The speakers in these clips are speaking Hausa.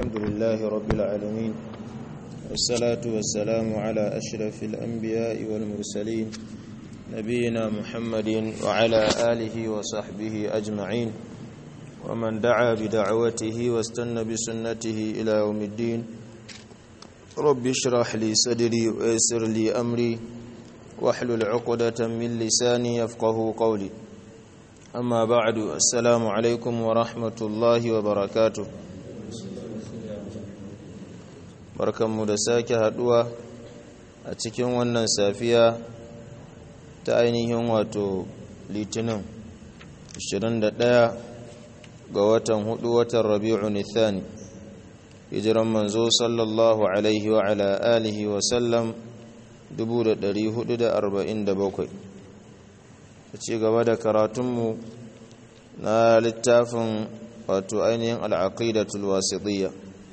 الحمد لله رب العالمين والصلاة والسلام على أشرف الأنبياء والمرسلين نبينا محمد وعلى آله وصحبه أجمعين ومن دعا بدعوته واستنى بسنته إلى يوم الدين رب اشرح لي صدري ويسر لي أمري واحلل عقدة من لساني يفقه قولي أما بعد السلام عليكم ورحمة الله وبركاته barkanmu da sake haduwa a cikin wannan safiya ta ainihin wato litinin 21 ga watan hudu watan rabi'u nithani hijiran manzo sallallahu alaihi wa ala alihi wa sallam 1447 a ci gaba da karatunmu na littafin wato ainihin al'aqidatul wasitiyya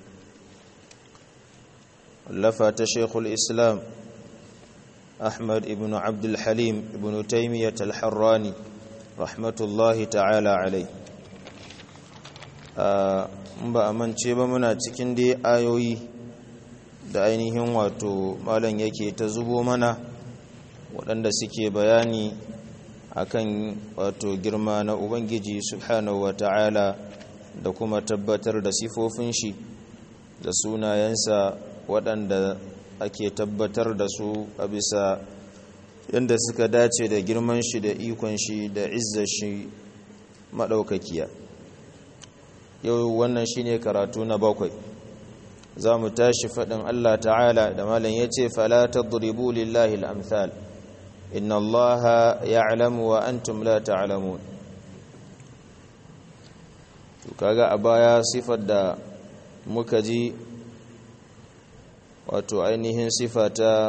wallafa ta shekul islam ahmad ibn abdulhalim ibn taimiyyat al-harrani rahmatullahi ta'ala alai ba a mance ba muna cikin dai ayoyi da ainihin wato malam yake ta zubo mana waɗanda suke bayani akan wato girma na ubangiji subhanahu wa ta'ala da kuma tabbatar da sifofin shi da sunayensa waɗanda ake tabbatar da su a bisa yadda suka dace da girman shi da ikon shi da izzar shi maɗaukakiya yau wannan shine karatu na bakwai za mu tashi faɗin Allah ta'ala da malam ya ce fala tadribu lillahi al-amthal inna allaha ya'lamu wa antum la ta'lamun to kaga a baya sifar da muka ji wato ainihin sifa ta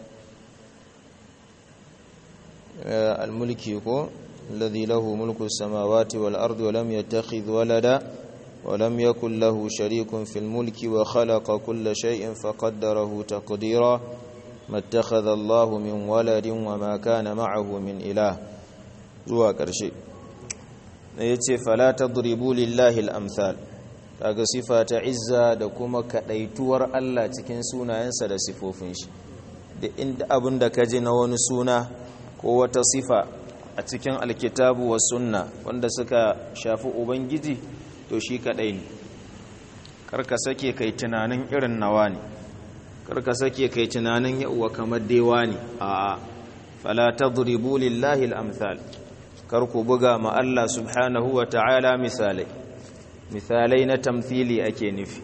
al-mulki ko alladhi lahu mulku samawati wal ardi wa lam yattakhidh walada wa lam yakul lahu sharikun fil mulki wa khalaqa kulla shay'in faqaddarahu taqdira ما اتخذ الله من ولد وما كان معه من إله zuwa ƙarshe ya ce fala tadribu lillahi al-amthal kaga sifa ta izza da kuma kadaituwar Allah cikin sunayensa da sifofin shi da inda abin da kaji na wani suna ko wata sifa a cikin alkitabu wa sunna wanda suka shafi ubangiji to shi kadai ne karka sake kai tunanin irin nawa ne karka sake kai tunanin yauwa kamar dewa ne a fala tadribu lillahi al-amthal karku buga ma Allah subhanahu wa ta'ala misalai misalai na tamthili ake nufi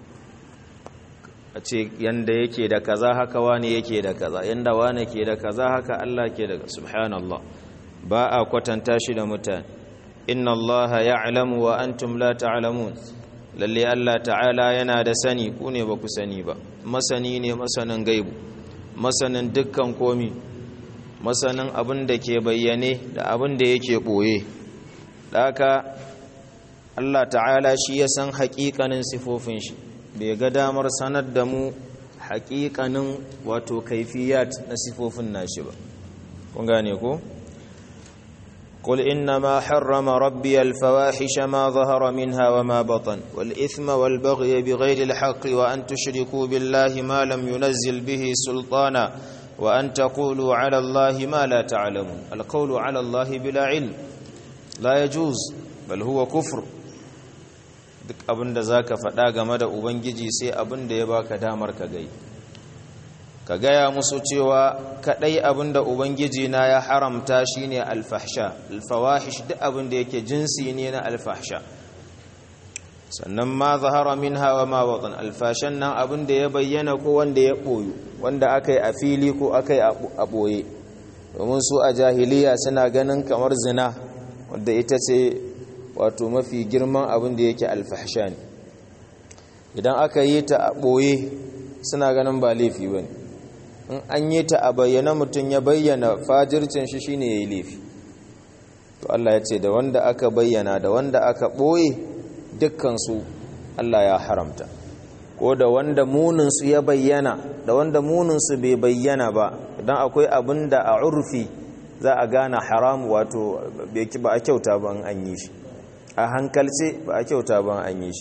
a ce yanda yake da kaza haka wani yake da kaza yanda wani ke da kaza haka Allah ke da subhanallah ba a kwatanta shi da mutane inna Allah ya'lamu wa antum la ta'lamun lalle Allah ta'ala yana da sani ku ne ba ku sani ba masani ne masanin gaibu masanin dukkan komi masanin abin da ke bayyane da abin da yake ɓoye haka Allah ta'ala shi ya san haƙiƙanin sifofin shi bai ga damar sanar da mu haƙiƙanin wato kaifiyat na sifofin nashi ba kun gane ko قل إنما حرم ربي الفواحش ما ظهر منها وما بطن والإثم والبغي بغير الحق وأن تشركوا بالله ما لم ينزل به سلطانا وأن تقولوا على الله ما لا تعلمون القول على الله بلا علم لا يجوز بل هو كفر duk abin da za ka faɗa game da ubangiji sai abin da ya baka damar ka gai ka gaya musu cewa kadai abinda ubangiji na ya haramta shine alfahsha alfawahish duk abinda yake jinsi ne na alfahsha sannan ma zahara minha wa ma watan alfashan nan abinda ya bayyana ko wanda ya boyu wanda akai a fili ko akai a boye domin su a jahiliya suna ganin kamar zina wanda ita ce wato mafi girman abinda yake alfahsha ne idan aka yi ta a boye suna ganin ba laifi bane in an yi ta a bayyana mutum ya bayyana fajircin shi shine yayi laifi to Allah ya ce da wanda aka bayyana da wanda aka boye dukkan su Allah ya haramta ko da wanda munin su ya bayyana da wanda munin su bai bayyana ba idan akwai abin da a urfi za a gane haram wato ba a kyauta ba an yi shi a hankalce ba a kyauta ba an yi shi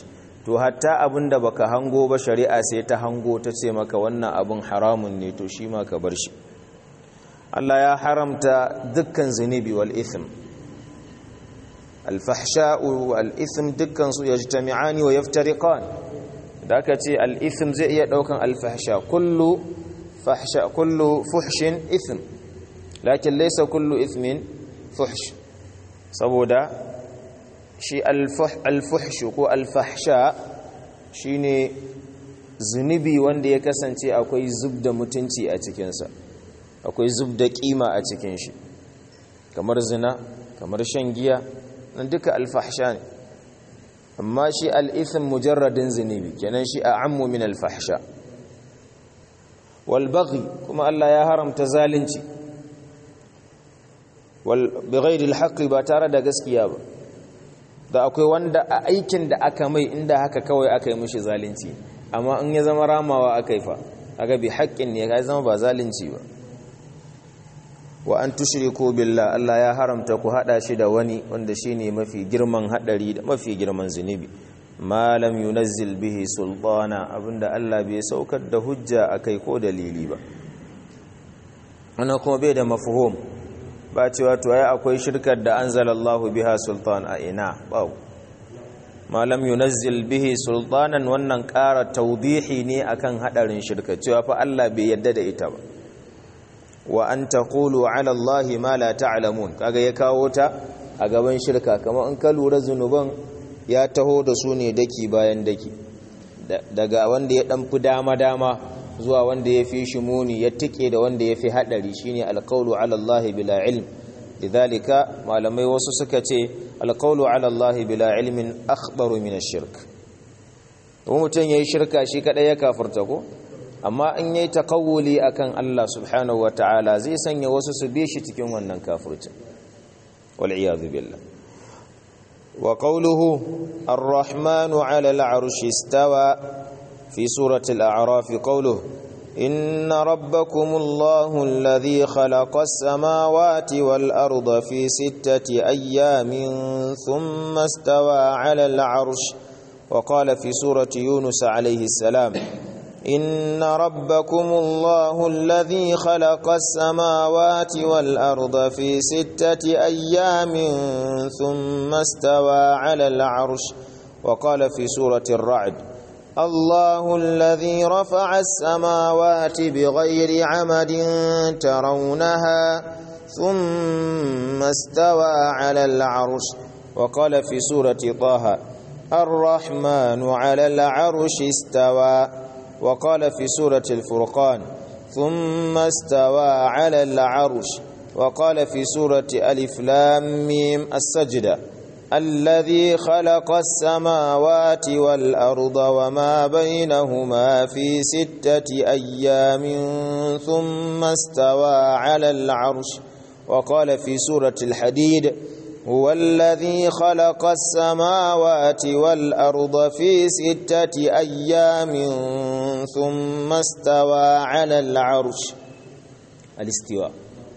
to hatta abin da baka hango ba shari'a sai ta hango ta ce maka wannan abin haramun ne to shi ma ka bar shi Allah ya haramta dukkan zunubi wal ithm al-fahsha'u wal ithm dukkan su yajtami'ani wa yaftariqan da aka ce al ithm zai iya daukan al-fahsha kullu fahsha kullu fuhshin ithm lakin laysa kullu ithmin fuhsh saboda shi al-fuhsh ko al-fahsha shine zunubi wanda ya kasance akwai zub da mutunci a cikinsa akwai zub da kima a cikin shi kamar zina kamar shan giya nan duka alfahsha ne amma shi al'ithin mujarradin zunubi kenan shi a ammu min alfahsha walbaghi kuma Allah ya haramta zalunci bighairi alhaqi ba tare da gaskiya ba da akwai wanda a aikin da aka mai inda haka kawai aka yi mishi zalunci amma in ya zama ramawa aka yi fa aga bi haƙƙin ne ya zama ba zalunci ba wa an tushriku billah Allah ya haramta ku hada shi da wani wanda shine mafi girman hadari da mafi girman zunubi ma lam yunazzil bihi sultana abinda Allah bai saukar da hujja akai ko dalili ba wannan kuma bai da mafhum ba cewa to ai akwai shirkar da anzalallahu biha sultan a ina ba ma lam yunazzil bihi sultanan wannan ƙara tawdihi ne akan hadarin shirka cewa fa Allah bai yadda da ita ba wa an taqulu ala allahi ma la ta'lamun kaga ya kawo ta a gaban shirka kamar in ka lura zunuban ya taho da su ne daki bayan daki daga wanda ya dan fi dama dama zuwa wanda ya fi shi muni ya tike da wanda ya fi hadari shine alqawlu ala allahi bila ilm lidhalika malamai wasu suka ce alqawlu ala allahi bila ilmin akhbaru min ash-shirk mutum yayi shirka shi kadai ya kafirta ko amma in yayi takawuli akan Allah subhanahu wataala zai sanya wasu su bi shi cikin wannan kafircin wal iyad billah wa qawluhu ar-rahmanu 'ala al-'arshi istawa fi surati al-a'raf qawluhu إن ربكم الله الذي خلق السماوات والأرض في ستة أيام ثم استوى على العرش وقال في سورة يونس عليه السلام إن ربكم الله الذي خلق السماوات والأرض في ستة أيام ثم استوى على العرش وقال في سورة الرعد الله الذي رفع السماوات بغير عمد ترونها ثم استوى على العرش وقال في سورة طه الرحمن على العرش استوى وقال في سورة الفرقان ثم استوى على العرش وقال في سورة ألف لام ميم السجدة الذي خلق السماوات والأرض وما بينهما في ستة أيام ثم استوى على العرش وقال في سورة الحديد هو الذي خلق السماوات والأرض في ستة أيام ثم استوى على العرش الاستواء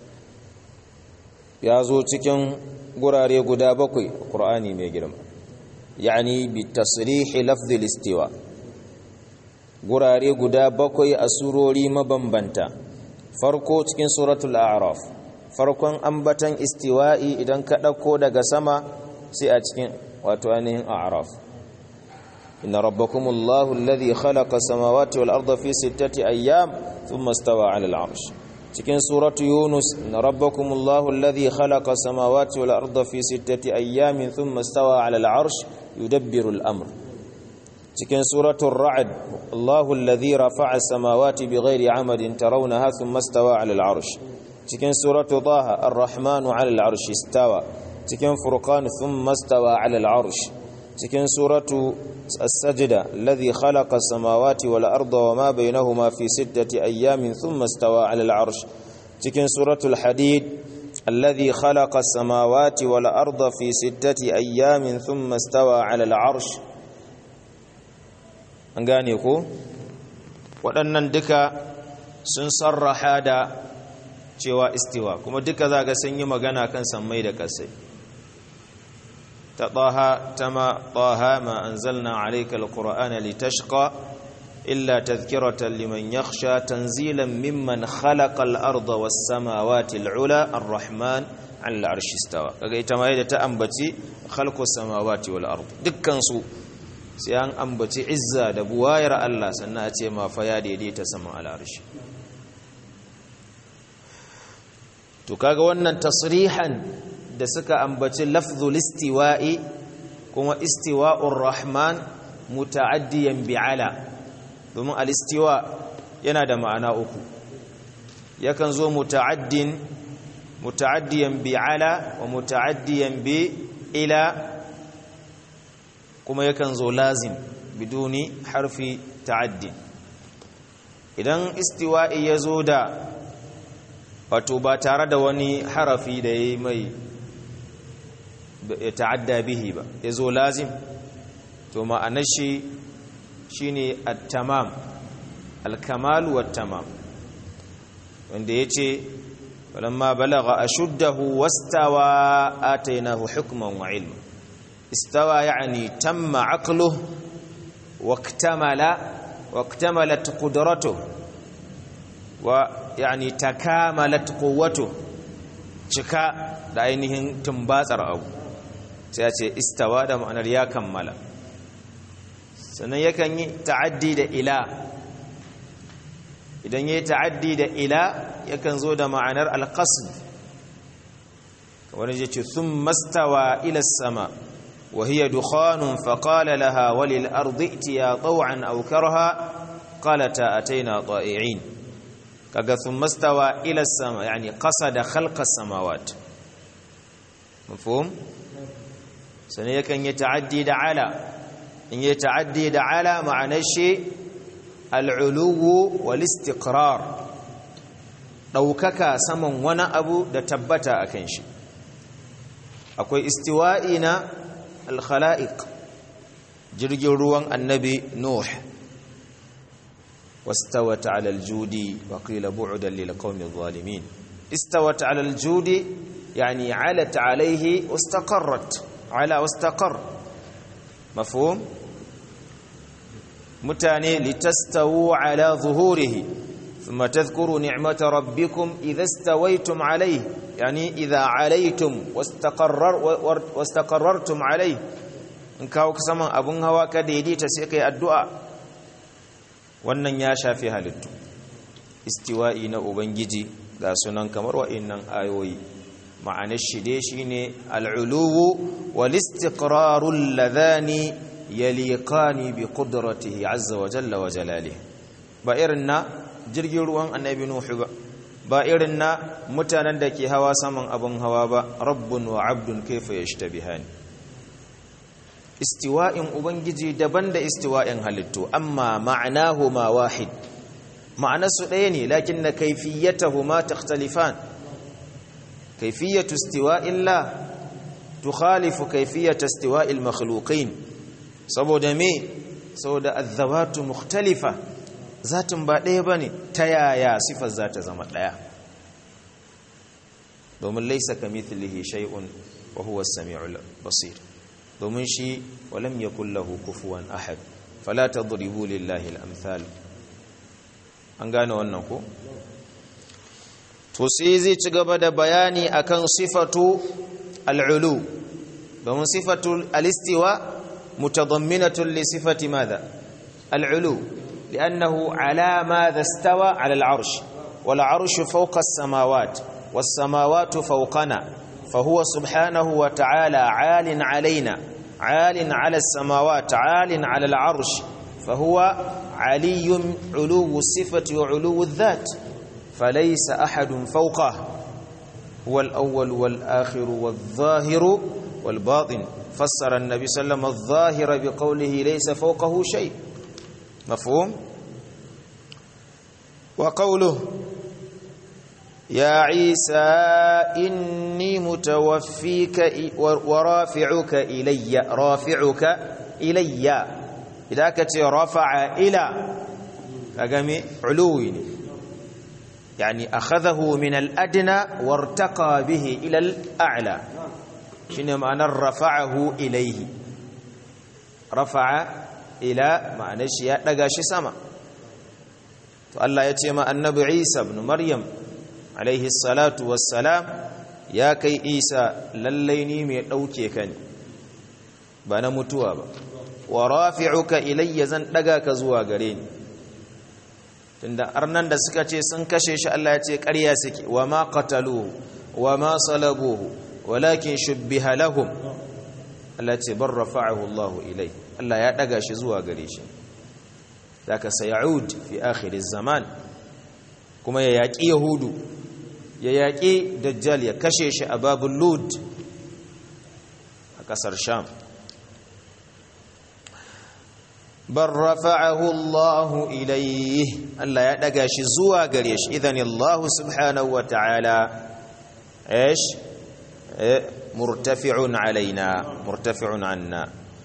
ya zo cikin gurare guda bakwai ƙur'ani mai girma yani bi tasrihi lafzil istiwa gurare guda bakwai a surori mabambanta farko cikin suratul a'raf farkon ambatan istiwa'i idan ka ɗauko daga sama sai a cikin wato ainihin a'raf inna rabbakumullahu alladhi khalaqa samawati wal arda fi sittati ayyam thumma istawa 'ala al-'arsh cikin suratu yunus inna rabbakumullahu alladhi khalaqa samawati wal arda fi sittati ayyamin thumma istawa 'ala al-'arsh yudabbiru al-amr cikin suratul ra'd allahu alladhi rafa'a samawati bighairi 'amadin tarawnaha thumma istawa 'ala al-'arsh cikin suratu taha ar-rahmanu 'ala al-'arshi istawa cikin furqan thumma istawa 'ala al-'arsh cikin suratu as-sajda alladhi khalaqa as-samawati wal arda wama bainahuma fi sittati ayyamin thumma istawa 'ala al-'arsh cikin suratul hadid alladhi khalaqa as-samawati wal arda fi sittati ayyamin thumma istawa 'ala al-'arsh an gane ko waɗannan duka sun sarraha da cewa istiwa kuma duka za ga sun yi magana kan sammai da ƙasai ta taha tama taha ma anzalna alayka alqur'ana litashqa illa tadhkiratan liman yakhsha tanzilan mimman khalaqa al-arda was-samawati al-ula ar-rahman 'ala al-'arshi istawa kaga ita ma yadda ta ambaci khalqus samawati wal ard dukkan su sai an ambaci izza da buwayar Allah sannan a ce ma fa ya daidaita saman al-'arshi to kaga wannan tasrihan da suka ambaci lafzul istiwa'i kuma istiwa'ur rahman muta'addiyan bi'ala domin al-istiwa yana da ma'ana uku yakan zo muta'addin muta'addiyan bi'ala wa muta'addiyan bi ila kuma yakan zo lazim biduni harfi ta'addi idan istiwa'i ya zo da wato ba tare da wani harafi da ya mai ya ta'adda bihi ba ya zo lazim to ma'anar shi shi ne at-tamam al-kamalu wat-tamam wanda ya ce falamma balagha ashuddahu wastawa atainahu hukman wa ilma istawa yani tamma aqluhu waktamala waktamalat qudratuhu wa yani takamalat quwwatu cika da ainihin tumbatsar abu sai ya ce istawa da ma'anar ya kammala sannan yakan yi ta'addi da ila idan yayi ta'addi da ila yakan zo da ma'anar alqasd kamar yace thumma stawa ila sama wa hiya dukhanun faqala laha walil ardi itiya taw'an aw karha qalata ataina ta'i'in kaga thumma stawa ila sama yani qasada khalqa samawat mafhum sane yakan yi ta'addi da ala in yi ta'addi da ala ma'anar shi al'uluwu wal istiqrar daukaka saman wani abu da tabbata akan shi akwai istiwa'i na al-khala'iq jirgin ruwan annabi nuh واستوت على الجود وقيل بعدا للقوم الظالمين استوت على الجود يعني علت عليه واستقرت على واستقر مفهوم متاني لتستووا على ظهوره ثم تذكروا نعمة ربكم إذا استويتم عليه يعني إذا عليتم واستقرر واستقررتم عليه in kawo saman abun hawa ka daidaita sai kai addu'a wannan ya shafi halittu istiwa'i na ubangiji ga sunan kamar wa'innan ayoyi ma'anar shi dai shine al'uluwu wal istiqrarul ladhani yaliqani bi qudratihi azza wa jalla wa jalalihi ba irin na jirgin ruwan annabi nuhu ba ba irin na mutanen da ke hawa saman abun hawa ba rabbun wa abdun kaifa yashtabihani istiwa'in ubangiji daban da istiwa'in halittu amma ma'anahuma wahid ma'anarsu ɗaya ne lakin na kaifiyatahuma takhtalifan kaifiyatu istiwa'illah tukhalifu kaifiyatu istiwa'il makhluqin saboda me saboda azawatu mukhtalifa zatin ba ɗaya bane ta yaya sifar za ta zama ɗaya domin laysa kamithlihi shay'un wa huwa as-sami'ul basir domin shi walam yakul lahu kufuwan ahad fala tadribu lillahi al-amthal an gane wannan ko to sai zai ci gaba da bayani akan sifatu al-ulu domin sifatu al-istiwa mutadamminatun li sifati madha al-ulu لأنه على ماذا استوى على العرش والعرش فوق السماوات والسماوات فوقنا فهو سبحانه وتعالى عال علينا عال على السماوات عال على العرش فهو علي علو الصفة وعلو الذات فليس أحد فوقه هو الأول والآخر والظاهر والباطن فسر النبي صلى الله عليه وسلم الظاهر بقوله ليس فوقه شيء مفهوم وقوله يا عيسى إني متوفيك ورافعك إلي رافعك إلي إذا كنت رفع إلى أقامي علوين يعني أخذه من الأدنى وارتقى به إلى الأعلى shine ma'anar rafa'ahu ilaihi rafa'a ila ma'anar shi ya daga shi sama to Allah ya ce ma annabi Isa ibn Maryam alaihi salatu wassalam ya kai Isa lallai ni mai dauke ka ne ba na mutuwa ba wa rafi'uka ilayya zan daga ka zuwa gare ni tunda arnan da suka ce sun kashe shi Allah ya ce ƙarya suke wa ma qataluhu wa ma salabuhu walakin shubbiha lahum Allah ya ce bar rafa'ahu Allah ilai Allah ya daga shi zuwa gare shi zaka sayud fi akhir zaman kuma ya yaki yahudu ya yaki dajjal ya kashe shi a babul lud a kasar sham bal rafa'ahu Allah ilayhi Allah ya daga shi zuwa gare shi idan Allah subhanahu wa ta'ala ايش مرتفع علينا مرتفع عنا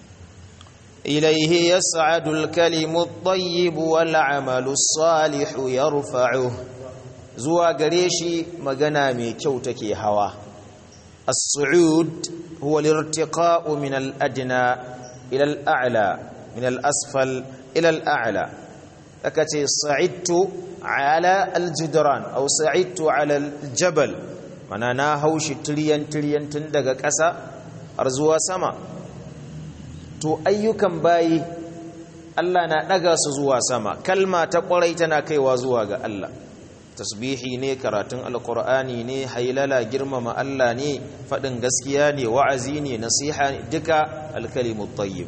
إليه يسعد الكلم الطيب والعمل الصالح يرفعه زوا قريشي مغنامي كوتكي هوا الصعود هو الارتقاء من الأدنى إلى الأعلى من الأسفل إلى الأعلى أكتي صعدت على الجدران أو صعدت على الجبل mana na haushi tiriyan-tiriyan tun daga ƙasa har zuwa sama to ayyukan bayi Allah na ɗaga su zuwa sama kalma ta ƙwarai tana kaiwa zuwa ga Allah tasbihi ne karatun alkur'ani ne hailala girmama Allah ne faɗin gaskiya ne wa'azi ne nasiha ne duka alkalimu tayyib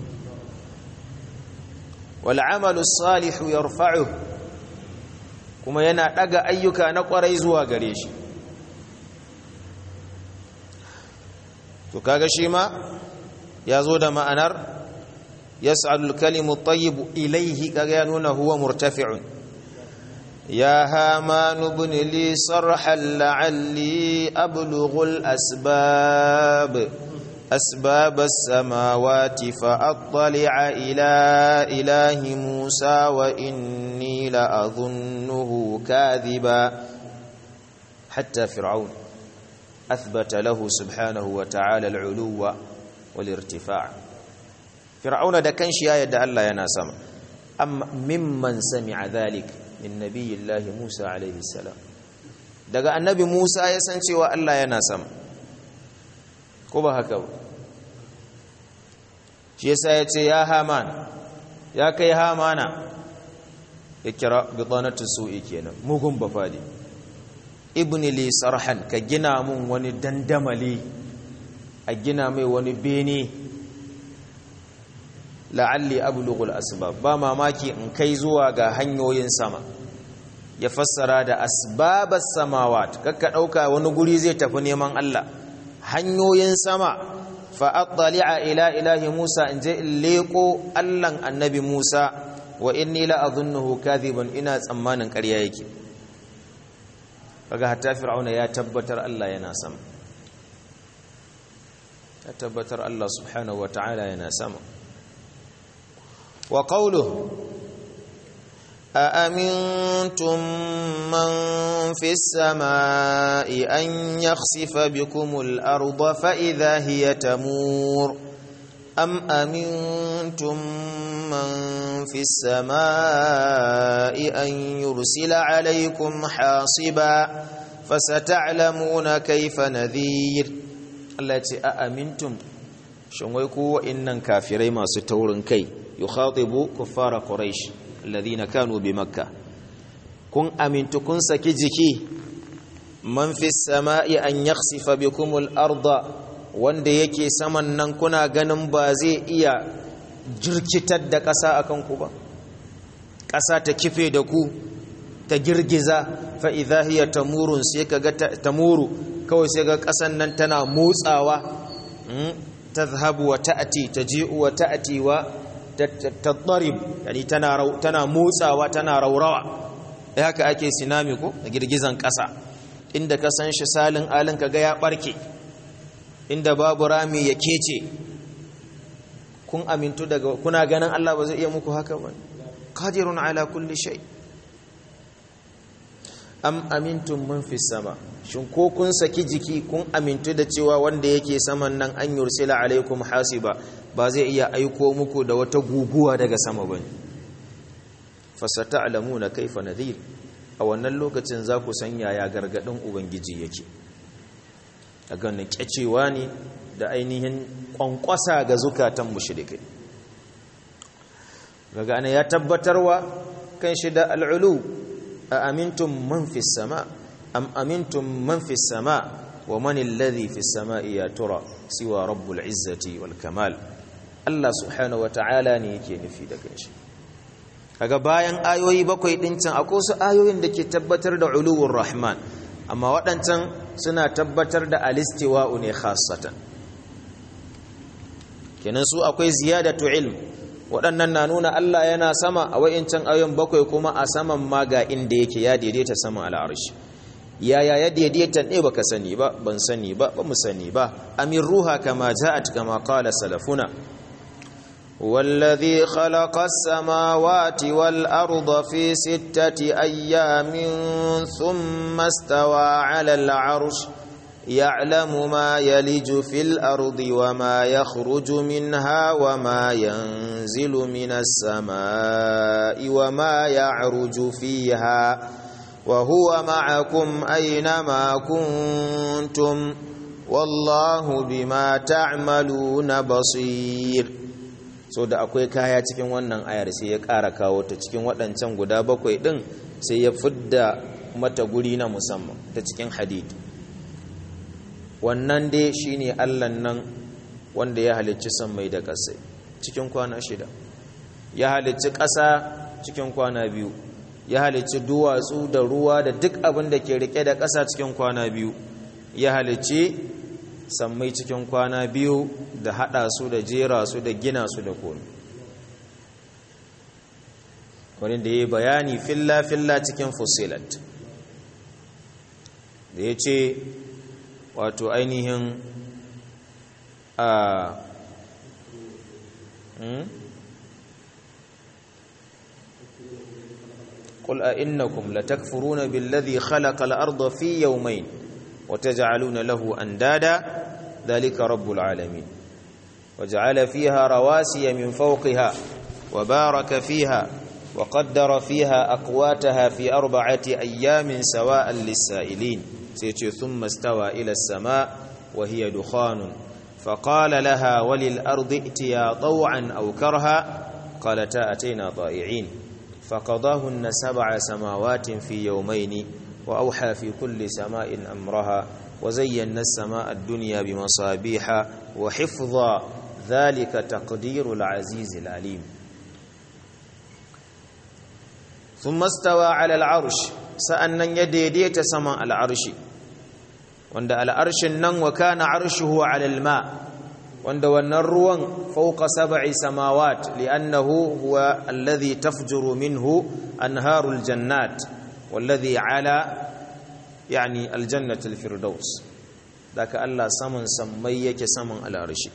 wal amalu salihu yarfa'u kuma yana ɗaga ayyuka na ƙwarai zuwa gare shi to kaga shi ma ya zo da ma'anar yas'alul kalimu tayyibu ilayhi kaga ya nuna huwa murtafi'un ya haman ibn li sarhan la'alli ablughu al-asbab أسباب السماوات فأطلع إلى إله موسى وإني لأظنه كاذبا حتى فرعون أثبت له سبحانه وتعالى العلو والارتفاع فرعون ده كان شيء يد الله يناسم أم ممن سمع ذلك من نبي الله موسى عليه السلام daga annabi Musa ya san cewa Allah yana sama ko ba haka ba shi yasa ya ce ya haman ya kai hamana ya kira bitanatu su'i kenan mugun bafadi ibni li sarhan ka gina mun wani dandamali a gina mai wani bene la'alli ablughul asbab ba mamaki in kai zuwa ga hanyoyin sama ya fassara da asbabas samawat kakka dauka wani guri zai tafi neman Allah hanyoyin sama fa attali'a ila ilahi Musa in je in leko Allahn annabi Musa wa inni la adhunnuhu kadhiban ina tsammanin ƙarya yake kaga hatta fir'auna ya tabbatar Allah yana sama ya tabbatar Allah subhanahu wata'ala yana sama wa qawluhu أأمنتم من في السماء أن يخسف بكم الأرض فإذا هي تمور أم أمنتم من في السماء أن يرسل عليكم حاصبا فستعلمون كيف نذير التي أأمنتم شنويكو إنن كافرين ما ستورن كي يخاطب كفار قريش الذين كانوا بمكة كن أمنت كن سكجكي من في السماء أن يخسف بكم الأرض wanda yake saman nan kuna ganin ba zai iya jirkitar da ƙasa a kanku ba ƙasa ta kife da ku ta girgiza fa'iza hiya tamurun sai ka ga tamuru kawai sai ga ƙasan nan tana motsawa ta zahabu wa ta'ati ta ji'u wa ta'ati wa tattarib yani tana tana motsawa tana raurawa eh haka ake sinami ko da girgizan ƙasa inda ka san shi salin alin kaga ya barke inda babu rami ya kece kun amintu daga kuna ganin Allah ba zai iya muku haka ba qadirun ala kulli shay am amintum man fis sama shin ko kun saki jiki kun amintu da cewa wanda yake saman nan an yursila alaikum hasiba ba zai iya aiko muku da wata guguwa daga sama bane fasata'lamuna kaifa nadhir a wannan lokacin za ku san yaya gargadin ubangiji yake daga nan kyacewa ne da ainihin kwankwasa ga zukatan mushrikai daga ana ya tabbatarwa kan shi da al'ulu a amintum man fi sama am amintum man fi sama wa man alladhi fi sama'i ya tura siwa rabbul izzati wal kamal Allah subhanahu wa ta'ala ne yake nufi da kanshi kaga bayan ayoyi bakwai din can akwai su ayoyin da ke tabbatar da uluwur rahman amma waɗancan suna tabbatar da alistiwa'u ne khassatan kenan su akwai ziyadatu ilm waɗannan na nuna Allah yana sama a wa'incan ayoyin bakwai kuma a saman ma ga inda yake ya daidaita saman al'arshi yaya ya daidaita ne baka sani ba ban sani ba ba mu sani ba amin ruha kama ja'at kama qala salafuna والذي خلق السماوات والأرض في ستة أيام ثم استوى على العرش يعلم ما يلج في الأرض وما يخرج منها وما ينزل من السماء وما يعرج فيها وهو معكم أينما كنتم والله بما تعملون بصير so da akwai kaya cikin wannan ayar sai ya ƙara kawo ta cikin waɗancan guda bakwai ɗin sai ya fidda mata guri na musamman ta cikin hadid wannan dai shine allan nan wanda ya halicci sammai da ƙasai cikin kwana shida ya halicci ƙasa cikin kwana biyu ya halicci duwatsu da ruwa da duk abin da ke rike da ƙasa cikin kwana biyu ya halicci sammai cikin kwana biyu da hada su da jera su da gina su da komi wani da ya yi bayani filla-filla cikin fusilat da ya ce wato ainihin a قل أئنكم لتكفرون بالذي خلق الأرض في يومين وتجعلون له أندادا ذلك رب العالمين وجعل فيها رواسي من فوقها وبارك فيها وقدر فيها أقواتها في أربعة أيام سواء للسائلين سيتي ثم استوى إلى السماء وهي دخان فقال لها وللأرض ائتيا طوعا أو كرها قالتا أتينا طائعين فقضاهن سبع سماوات في يومين وأوحى في كل سماء أمرها وزينا السماء الدنيا بمصابيح وحفظا ذلك تقدير العزيز العليم ثم استوى على العرش سأنن يديديت سماء العرش وند العرش نن وكان عرشه على الماء وند والنروان فوق سبع سماوات لأنه هو الذي تفجر منه أنهار الجنات والذي على يعني الجنة الفردوس ذاك الله سمن سميك سمن على رشي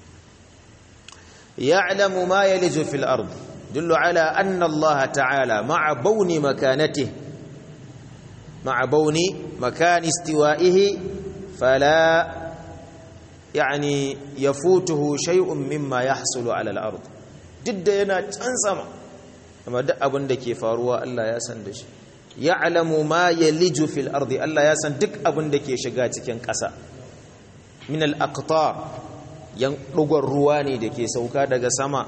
يعلم ما يلج في الأرض دل على أن الله تعالى مع بون مكانته مع بون مكان استوائه فلا يعني يفوته شيء مما يحصل على الأرض جد ينا تنسما أما دأ أبن دكي فاروا الله يسندش ya'lamu ma yaliju fil ardi Allah ya san duk abin da ke shiga cikin ƙasa min al aqtar yan dugon ruwa ne da ke sauka daga sama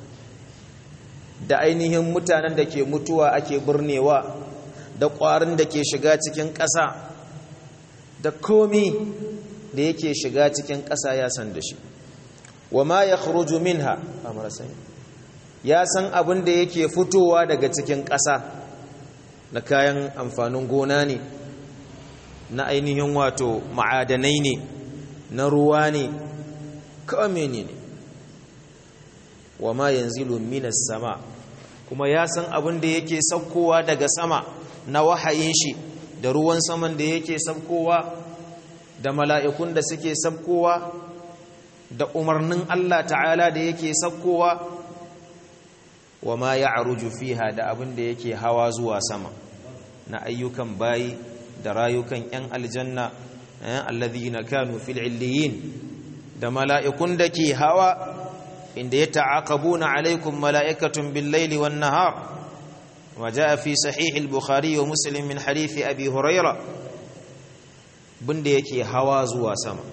da ainihin mutanen da ke mutuwa ake burnewa da ƙwarin da ke shiga cikin ƙasa da komi da yake shiga cikin ƙasa ya san da shi wa ma yakhruju minha ya san abin da yake fitowa daga cikin ƙasa na kayan amfanin gona ne na ainihin wato ma'adanai ne na ruwa ne kawai ne ne wa ma yanzilu minas sama kuma ya san abin da yake saukowa daga sama na wahayin shi da ruwan saman da yake saukowa da mala'ikun da suke saukowa da umarnin Allah ta'ala da yake saukowa wa ma ya aruju fiha da abin da yake hawa zuwa sama na ayyukan bayi da rayukan yan aljanna alladhina kanu fil illiyin da mala'ikun da ke hawa inda ya ta'aqabuna alaikum mala'ikatun bil laili wan nahar وجاء في صحيح البخاري ومسلم من حديث أبي هريرة بند يكي هوا زوا سما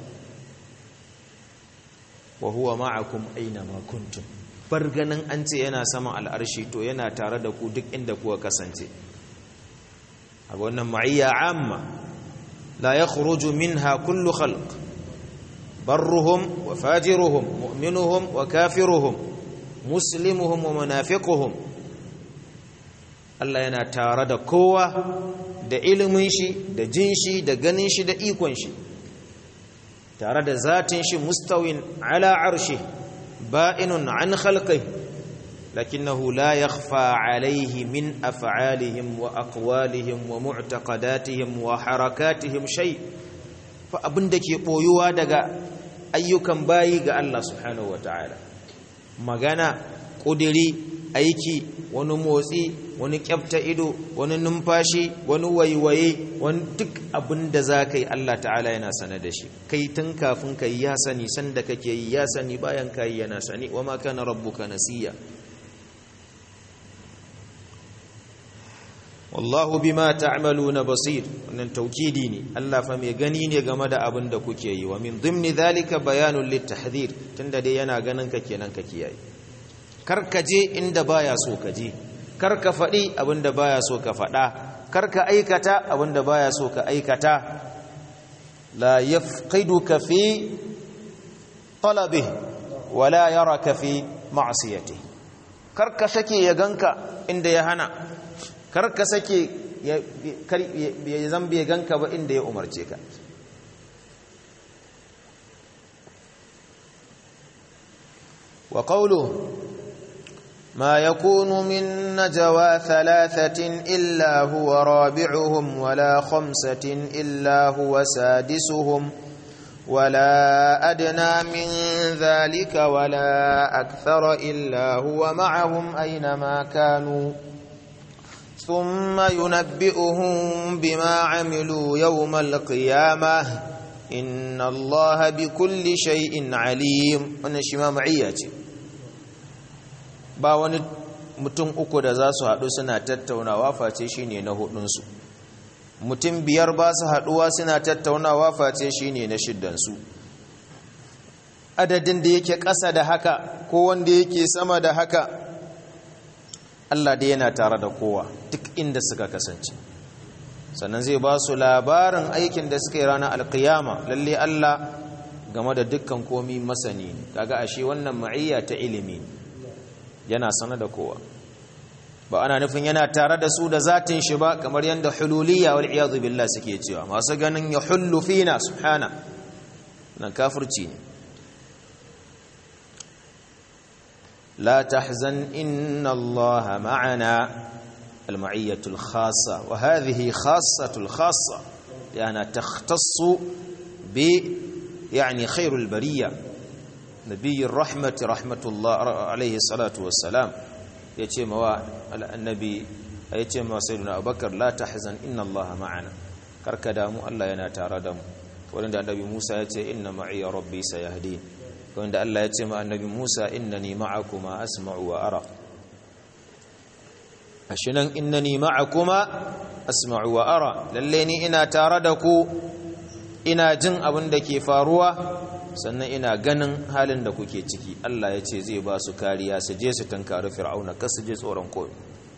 وهو معكم أينما كنتم barganin an ce yana sama al'arshi to yana tare da ku duk inda kuwa kasance a wannan ma'iyya amma la ya khuruju minha kullu khalq barruhum wa fajiruhum mu'minuhum wa kafiruhum muslimuhum wa munafiquhum Allah yana tare da kowa da ilimin shi da jin shi da ganin shi da ikon shi tare da zatin shi mustawin ala arshi ba'inun an khalqi lakinnahu la yakhfa alayhi min af'alihim wa aqwalihim wa mu'taqadatihim wa harakatihim shay fa abinda ke boyuwa daga ayyukan bayi ga Allah subhanahu wataala magana kudiri aiki wani motsi wani kyafta ido wani numfashi wani waiwaye wani duk abin da za ka yi Allah ta'ala yana sane da shi kai tun kafin ka yi ya sani sanda kake yi ya sani bayan ka yi yana sani wa ma kana rabbuka nasiya wallahu bima ta'maluna basir wannan taukidi ne Allah fa mai gani ne game da abin da kuke yi wa min dhimni dhalika bayanun litahdhir tunda dai yana ganin ka kenan ka kiyaye kar ka je inda baya so ka je kar ka faɗi abinda baya so ka faɗa kar ka aikata abinda baya so ka aikata la yafqiduka fi talabihi wala yaraka fi ma'siyatihi kar ka sake ya ganka inda ya hana kar ka sake ya zambe ya ganka ba inda ya umarce ka wa qawluhu ما يكون من نجوى ثلاثة إلا هو رابعهم ولا خمسة إلا هو سادسهم ولا أدنى من ذلك ولا أكثر إلا هو معهم أينما كانوا ثم ينبئهم بما عملوا يوم القيامة إن الله بكل شيء عليم ونشما معياتي ba wani mutum uku da za su haɗu suna tattaunawa face shi ne na hudunsu mutum biyar ba su haɗuwa suna tattaunawa face shi ne na shiddansu adadin da yake ƙasa da haka ko wanda yake sama da haka Allah da yana tare da kowa duk inda suka kasance sannan zai ba su labarin aikin da suka yi ranar alkiyama lalle Allah game da dukkan komi masani ne kaga ashe wannan ma'iyya ta ilimi ne yana sana da kowa ba ana nufin yana tare da su da zatin shi ba kamar yadda hululiyya wal iyadu billah suke cewa masu ganin ya hullu fina subhana nan kafirci ne la tahzan inna allaha ma'ana المعية الخاصة وهذه خاصة الخاصة لأنها تختص ب يعني خير البرية نبي الرحمة رحمة الله عليه الصلاة والسلام يتيم النبي يتيم سيدنا أبو بكر لا تحزن إن الله معنا كركدامو الله يناتار دم ولند النبي موسى يتي إن معي ربي سيهدين ولند الله يتيم النبي موسى إنني معكما أسمع وأرى ashinan innani ma'akuma asma'u wa ara lalle ni ina tare da ku ina jin abin da ke faruwa sannan ina ganin halin da kuke ciki Allah ya ce zai ba su kariya su je su tankari fir'auna kar su je tsoron koyi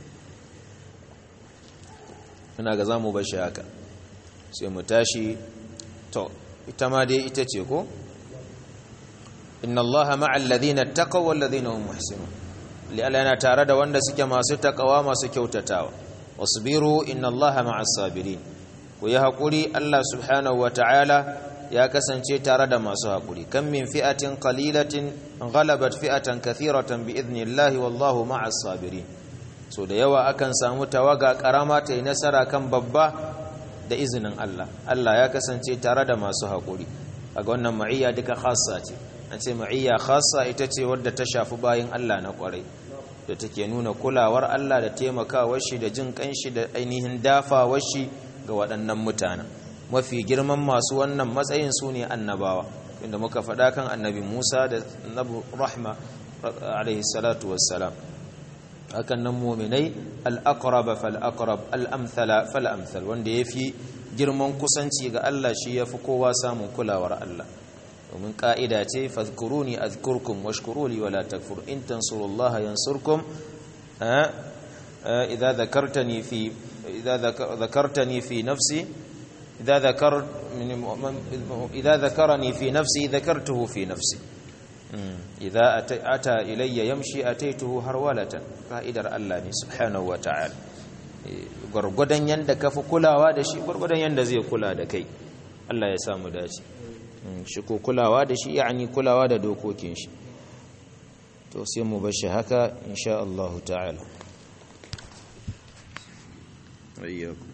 ina ga zamu bar shi haka sai mu tashi to ita ma dai ita ce ko inna allaha ma'al ladina taqaw wal ladina hum muhsinun li'ala yana tare da wanda suke masu takawa masu kyautatawa wasbiru inna allaha ma'as sabirin ku yi hakuri Allah subhanahu wata'ala ya kasance tare da masu hakuri kan min fi'atin qalilatin ghalabat fi'atan kathiratan bi idnillahi wallahu ma'as sabirin so da yawa akan samu tawaga karama ta yi nasara kan babba da izinin Allah Allah ya kasance tare da masu hakuri kaga wannan ma'iyya duka khassa ce an ce ma'iyya khassa ita ce wadda ta shafi bayin Allah na kwarai da take nuna kulawar Allah da taimakawar shi da jin kanshi da ainihin dafawar shi ga waɗannan mutanen mafi girman masu wannan matsayin su ne annabawa inda muka faɗa kan annabi Musa da annabi Rahma alaihi salatu wassalam hakan nan mu'minai al-aqrab fal-aqrab al-amthala fal-amthal wanda yafi girman kusanci ga Allah shi yafi kowa samun kulawar Allah domin ka'ida ce fadhkuruni azkurkum washkuruli wala takfur in tansurullaha yansurkum idza dhakartani fi idza dhakartani fi nafsi idza dhakar idza dhakarani fi nafsi dhakartuhu fi nafsi idza ata ilayya yamshi ataituhu harwalatan ka'idar Allah ne subhanahu wa ta'ala gurgudan yanda kafi kulawa da shi gurgudan yanda zai kula da kai Allah ya samu dace shi ko kulawa da shi yani kulawa da dokokin shi to sai mu bashi haka insha Allah ta'ala ayyakum